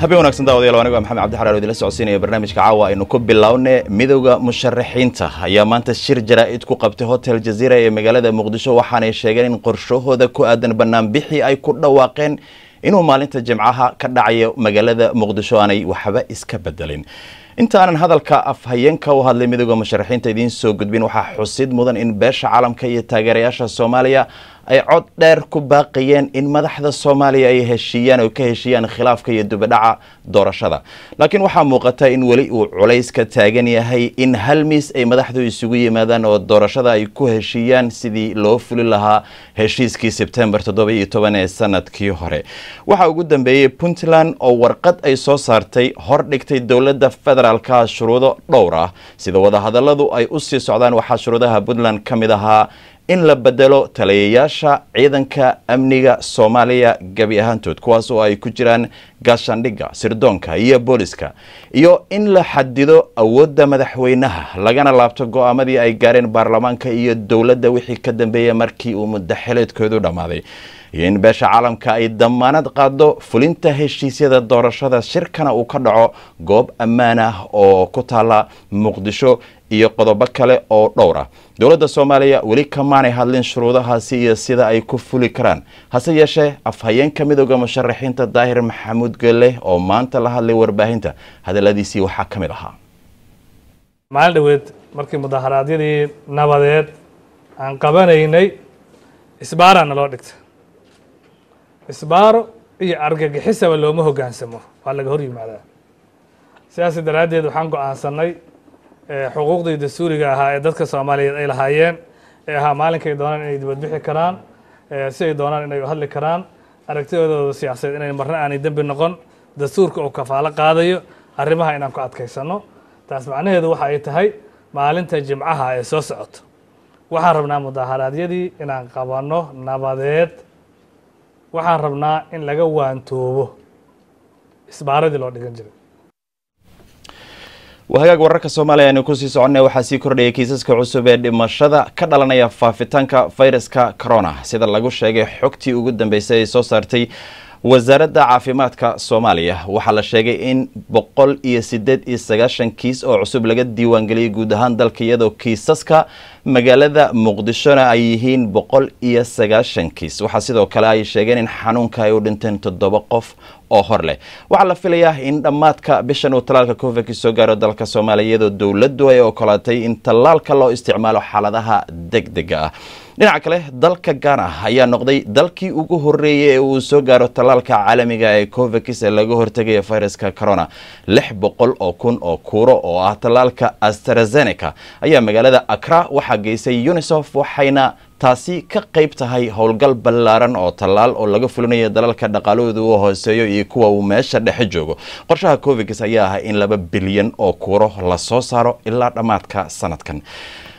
habeen wanaagsan daawadayaal anigu waa maxamed cabdi xaraar oo idinla socodsiinaya barnaamijka caawa aynu ku bilowne midowda musharaxiinta ayaa maanta shir jaraa'id ku qabtay hotel jaziira ee magaalada muqdisho waxaanay sheegeen in qorshahooda ku aadan banaanbixii ay ku dhawaaqeen inuu maalinta jimcaha ka dhacayo magaalada muqdisho aanay waxba iska bedelin intaanan hadalka afhayeenka u hadlay midowda musharaxiinta idiin soo gudbin waxaa xusid mudan in beesha caalamka iyo taageerayaasha soomaaliya ay cod dheer ku baaqayeen in madaxda soomaaliya ay heshiiyaan oo ka heshiiyaan khilaafka iyo dubadhaca doorashada laakiin waxaa muuqata in weli uu culays ka taagan yahay in hal miis ay madaxdu isugu yimaadaan oo doorashada ay ku heshiiyaan sidii loo fuli lahaa heshiiskii sebtembar toddoba iyo toban ee sanadkii hore waxaa ugu dambeeyey puntland oo warqad ay soo saartay hor dhigtay dowladda federaalka shuruudo dhowr ah sida wadahadalladu ay u sii socdaan waxaa shuruudaha puntland ka mid ahaa in la bedelo taliyayaasha ciidanka amniga soomaaliya gebi ahaantood kuwaas oo ay ku jiraan gaashaandhigga sirdoonka iyo booliska iyo in la xadido awoodda madaxweynaha lagana laabto go-aamadii ay gaareen baarlamaanka iyo dowladda wixii ka dambeeya markii uu muddaxileedkoodu dhammaaday iyo in beesha caalamka ay damaanad qaado fulinta heshiisyada doorashada shirkana uu ka dhaco goob ammaan ah oo ku taala muqdisho iyo qodobo kale oo dhowr ah dowladda soomaaliya weli kamaanay hadlin shuruudahaasi iyo sida ay ku fuli karaan hase yeeshee afhayeenka midooda musharaxiinta daahir maxamuud gelle oo maanta la hadlay warbaahinta hadaladiisii waxaa ka mid ahaa maalin dhaweed markii mudaharaadyadii nabadeed aan qabanaynay isbaaraa naloo dhigta isbaaro iyo argagixisaba looma hoggaansamo waa laga hor yimaadaa sidaas daraaddeed waxaan go-aansanay xuquuqdii dastuuriga ahaa ee dadka soomaaliyeed ay lahaayeen ee ahaa maalinkay doonaan inay dibadbixi karaan si ay doonaan inay hadli karaan aragtidooda siyaasadeed inay marna aanay dembi noqon dastuurka uu kafaalo qaadayo arrimaha inaan ku adkaysano taas macnaheedu waxa ay tahay maalinta jimcaha ee soo socoto waxaan rabnaa mudaharaadyadii inaan qabanno nabadeed waxaan rabnaa in laga waantoobo isbaaradii loo dhigan jiray wahagaag wararka soomaaliya aynu kusii soconnay waxaa sii kordhayay kiisaska cusub ee dhimashada ka dhalanaya faafitaanka fayraska corona sida lagu sheegay xogtii ugu dambeysay ay soo saartay wasaaradda caafimaadka soomaaliya waxaa la sheegay in boqol iyo sideed iyo sagaashan kiis oo cusub laga diiwaangeliyay guud ahaan dalka iyadoo kiisaska magaalada muqdishona ay yihiin boqol iyo sagaashan kiis waxaa sidoo kale ay sheegeen in xanuunka ay u dhinteen toddoba qof oo hor leh waxaa la filayaa in dhammaadka bishan uu tallaalka covid soo gaaro dalka soomaaliya iyadoo dowladdu ay ogolaatay in tallaalka loo isticmaalo xaaladaha deg dega ah dhinaca kale dalka gaana ayaa noqday dalkii ugu horeeyey ee uu soo gaaro tallaalka caalamiga ee covix ee laga hortegaya viruska corona lix boqol oo kun oo kuuro oo ah tallaalka astrazeneca ayaa magaalada akra waxaa geysay unisof waxayna taasi ka qayb tahay howlgal ballaaran oo tallaal oo laga fulinayo dalalka dhaqaalahooda uu hooseeyo iyo kuwa uu meesha dhexe joogo qorshaha covix ayaa ah in laba bilyan oo kuuro lasoo saaro ilaa dhammaadka sanadkan